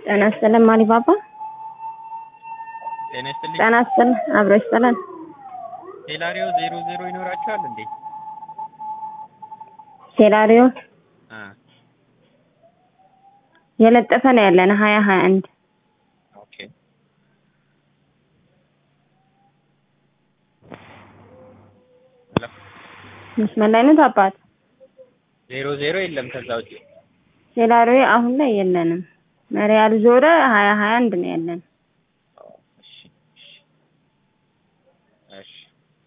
ጤና ይስጥልን ማሊባባ። ጤና ይስጥልኝ። ጤና ይስጥልን አብሮ ይስጥልን። ሴላሪዮ ዜሮ ዜሮ ይኖራቸዋል እንዴ? ሴላሪዮ አ የለጠፈ ነው ያለን ሀያ ሀያ አንድ ኦኬ ሄሎ መስመር ላይ ነው አባት። ዜሮ ዜሮ የለም ከዛ ውጪ ሴላሪዮ አሁን ላይ የለንም። መሪያል ዞረ ሀያ ሀያ አንድ ነው ያለን።